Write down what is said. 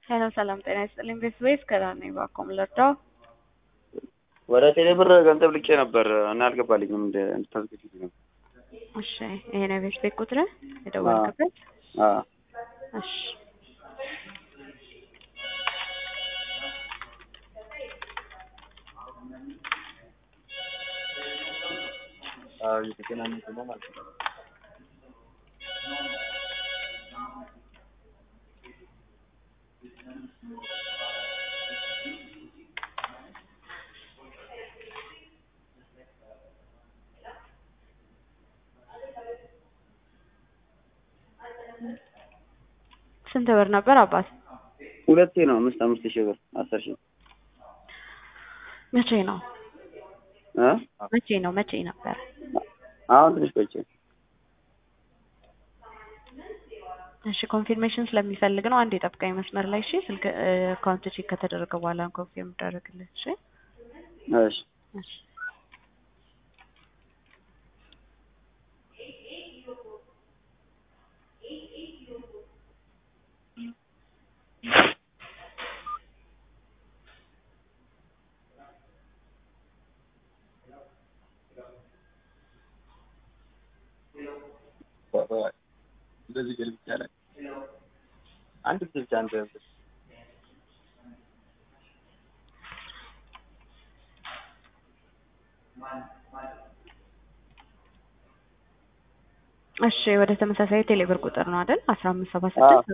ሄሎ ሰላም ጤና ይስጥልኝ። ቤት ወይስ ከዳር ነኝ? እባክዎን ልርዳው? ወደ ቴሌ ብር ገንዘብ ልኬ ነበር እና አልገባልኝም። እንደ እንድታስገድልኝ ነው። እሺ ይሄ ነው የቤት ቤት ቁጥር የደወልክበት? አዎ እሺ አዎ እየተገናኘን ነው ማለት ነው። ስንት ብር ነበር አባት? ሁለቴ ነው አምስት አምስት ሺህ ብር አስር ሺህ መቼ ነው እ መቼ ነው መቼ ነበር? አሁን ትንሽ ቆይቼ እሺ ኮንፊርሜሽን ስለሚፈልግ ነው። አንድ የጠብቀኝ መስመር ላይ እሺ። ስልክ አካውንት ቼክ ከተደረገ በኋላ ኮንፊርም ይደረግልህ። እሺ እሺ እሺ እንደዚህ ገልብጫ ላይ አንድ ጊዜ ብቻ አንድ እሺ ወደ ተመሳሳይ ቴሌብር ቁጥር ነው አይደል? አስራ አምስት ሰባ ስድስት